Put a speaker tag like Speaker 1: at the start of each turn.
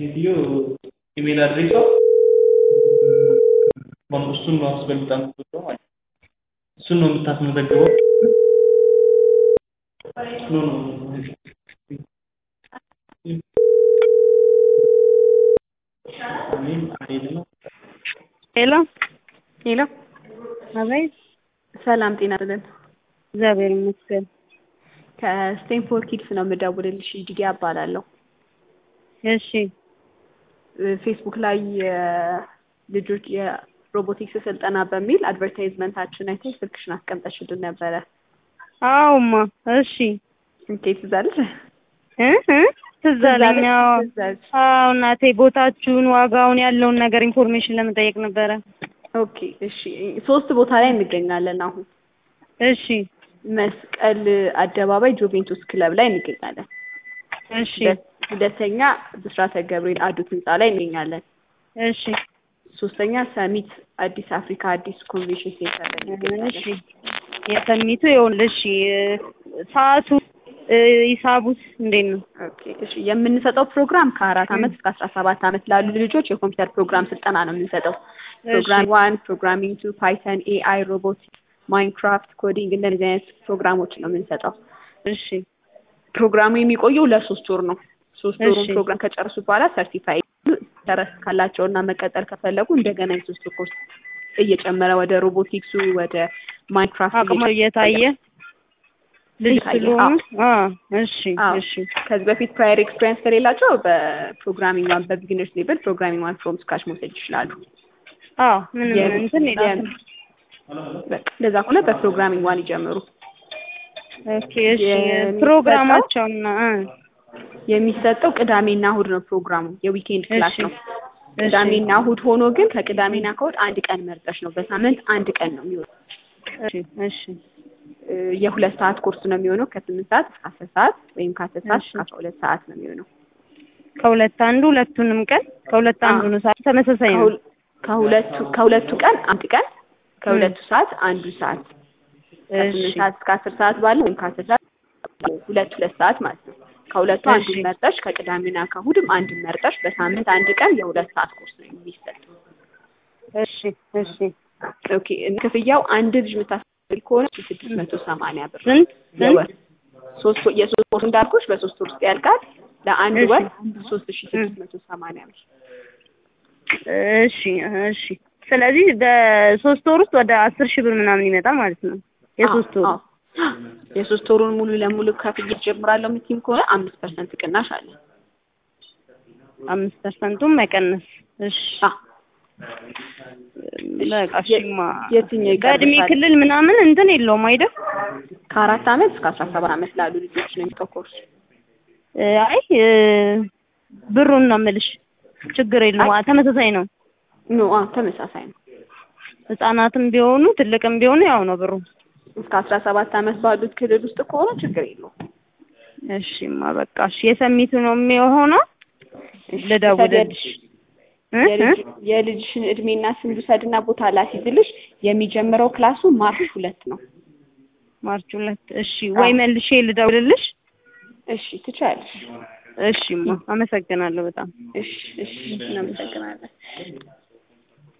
Speaker 1: ሴትዮ ኢሜል አድሬሷ እሱን ነው አስበልጣ የምትወደው ማለት ነው። እሱን ነው የምታስመዘግበው። ኖ ኖ
Speaker 2: ሄሎ
Speaker 3: ሄሎ
Speaker 2: አቤት።
Speaker 3: ሰላም ጤና ይስጥልን።
Speaker 2: እግዚአብሔር ይመስገን።
Speaker 3: ከስቴንፎርድ ኪድስ ነው የምደውልልሽ። ዲዲ እባላለሁ።
Speaker 2: እሺ
Speaker 3: ፌስቡክ ላይ የልጆች የሮቦቲክስ ስልጠና በሚል አድቨርታይዝመንታችን አይተሽ ስልክሽን አስቀምጠሽልን ነበረ።
Speaker 2: አዎማ፣ እሺ
Speaker 3: ስልኬ ትዝ አለሽ?
Speaker 2: እ እ ትዝ አለኝ። አዎ
Speaker 3: ትዝ አለሽ?
Speaker 2: አዎ እናቴ፣ ቦታችሁን፣ ዋጋውን፣ ያለውን ነገር ኢንፎርሜሽን ለመጠየቅ ነበረ።
Speaker 3: ኦኬ እሺ። ሶስት ቦታ ላይ እንገኛለን አሁን
Speaker 2: እሺ
Speaker 3: መስቀል አደባባይ ጁቬንቱስ ክለብ ላይ እንገኛለን።
Speaker 2: እሺ
Speaker 3: ሁለተኛ ብስራተ ገብርኤል አዱት ህንፃ ላይ እንገኛለን።
Speaker 2: እሺ
Speaker 3: ሶስተኛ ሰሚት አዲስ አፍሪካ አዲስ ኮንቬንሽን ሴንተር ላይ
Speaker 2: እሺ
Speaker 3: እንገኛለን።
Speaker 2: የሰሚቱ ይኸውልሽ፣ ሰዓቱ ሂሳቡስ እንዴት ነው?
Speaker 3: ኦኬ እሺ። የምንሰጠው ፕሮግራም ከአራት አመት እስከ አስራ ሰባት አመት ላሉ ልጆች የኮምፒውተር ፕሮግራም ስልጠና ነው የምንሰጠው። ፕሮግራም ዋን፣ ፕሮግራሚንግ ቱ፣ ፓይተን፣ ኤአይ፣ ሮቦቲክስ፣ ማይንክራፍት፣ ኮዲንግ እንደዚህ አይነት ፕሮግራሞች ነው የምንሰጠው።
Speaker 2: እሺ
Speaker 3: ፕሮግራሙ የሚቆየው ለሶስት ወር ነው። ሶስት ወሩን
Speaker 2: እሺ።
Speaker 3: ፕሮግራም ከጨረሱ በኋላ ሰርቲፋይ ተረስ ካላቸው እና መቀጠል ከፈለጉ እንደገና የሶስት ወር ኮርስ እየጨመረ ወደ ሮቦቲክሱ ወደ ማይንክራፍት
Speaker 2: አቅሙ እየታየ ልጅ
Speaker 3: እየታየ፣
Speaker 2: ስለሆኑ አዎ እሺ
Speaker 3: አዎ።
Speaker 2: እሺ
Speaker 3: ከዚህ በፊት ፕራየር ኤክስፔሪንስ ከሌላቸው በፕሮግራሚንግ ዋን በቢግነርስ ሌቭል ፕሮግራሚንግ ዋን ፍሮም ስካች መውሰድ ይችላሉ።
Speaker 2: አዎ ምንም
Speaker 3: የ-
Speaker 2: እንትን
Speaker 3: የ-
Speaker 2: የለም።
Speaker 3: በቃ እንደዛ ከሆነ በፕሮግራሚንግ ዋን ይጀምሩ።
Speaker 2: ኦኬ እሺ
Speaker 3: የሚሰጠው-
Speaker 2: ፕሮግራማቸውና እ
Speaker 3: የሚሰጠው ቅዳሜና እሁድ ነው ፕሮግራሙ የዊኬንድ ክላስ
Speaker 2: እሺ
Speaker 3: ነው። ቅዳሜና እሁድ ሆኖ ግን ከቅዳሜና ከእሁድ አንድ ቀን መርጠሽ ነው። በሳምንት አንድ ቀን ነው የሚሆነው።
Speaker 2: እሺ እሺ
Speaker 3: እ የሁለት ሰዓት ኮርስ ነው የሚሆነው ከስምንት ሰዓት እስከ አስር ሰዓት ወይም ከአስር ሰዓት
Speaker 2: እሺ።
Speaker 3: እስከ አስራ ሁለት ሰዓት ነው የሚሆነው።
Speaker 2: ከሁለት አንዱ ሁለቱንም ቀን ከሁለት አንዱ ነው ሰዓት ተመሳሳይ ነው።
Speaker 3: ከሁል- ከሁለቱ ከሁለቱ ቀን አንድ ቀን ከሁለቱ ሰዓት አንዱ ሰዓት ከስምንት
Speaker 2: እሺ
Speaker 3: ሰዓት እስከ አስር ሰዓት ባለው ወይም ከአስር ሰዓት ሁለት ሁለት ሰዓት ማለት ነው። ከሁለቱ
Speaker 2: እሺ።
Speaker 3: አንዱን መርጠሽ ከቅዳሜና ከእሁድም አንዱን መርጠሽ በሳምንት አንድ ቀን የሁለት ሰዓት ኮርስ ነው የሚሰጠው።
Speaker 2: እሺ እሺ
Speaker 3: ኦኬ ክፍያው አንድ ልጅ የምታስፈልግ ከሆነ ስድስት መቶ ሰማንያ ብር
Speaker 2: ስንት ስንት
Speaker 3: የወር ሶስት ወር- የሶስት ወር እንዳልኩሽ በሶስት ወር ውስጥ ያልቃል። ለአንድ
Speaker 2: እሺ።
Speaker 3: ወር ሶስት ሺ ስድስት መቶ ሰማንያ ብር
Speaker 2: እሺ እሺ ስለዚህ በሶስት ወር ውስጥ ወደ አስር ሺህ ብር ምናምን ይመጣል ማለት ነው። የሶስት ወር
Speaker 3: አዎ፣ አዎ። የሶስት ወሩን ሙሉ ለሙሉ ከፍዬ ጀምራለሁ የምትይም ከሆነ አምስት ፐርሰንት ቅናሽ አለ።
Speaker 2: አምስት ፐርሰንቱን መቀነስ። እሺ
Speaker 3: አዎ።
Speaker 2: በቃ እሺማ
Speaker 3: የትኛው
Speaker 2: በእድሜ
Speaker 3: ይቀርብሻል?
Speaker 2: ክልል ምናምን እንትን የለውም አይደል?
Speaker 3: ከአራት አመት እስከ አስራ ሰባት አመት ላሉ ልጆች ነው የሚሰጠው ኮርስ።
Speaker 2: እ አይ እ ብሩን ነው የምልሽ። ችግር የለውም አ- ተመሳሳይ ነው።
Speaker 3: ኖ አዎ፣ ተመሳሳይ ነው።
Speaker 2: ህጻናትም ቢሆኑ ትልቅም ቢሆኑ ያው ነው ብሩ።
Speaker 3: እስከ አስራ ሰባት አመት ባሉት ክልል ውስጥ ከሆነ ችግር የለውም።
Speaker 2: እሺማ በቃ እሺ የሰሚቱ ነው የሚሆነው። ልደውልልሽ እ እ?
Speaker 3: የልጅ- የልጅሽን እድሜና ስም ልውሰድና ቦታ ላስይዝልሽ። የሚጀምረው ክላሱ ማርች ሁለት ነው።
Speaker 2: ማርች ሁለት እሺ ወይ መልሼ ልደውልልሽ።
Speaker 3: እሺ ትችያለሽ።
Speaker 2: እሺማ አመሰግናለሁ በጣም
Speaker 3: እሺ እሺ እናመሰግናለን።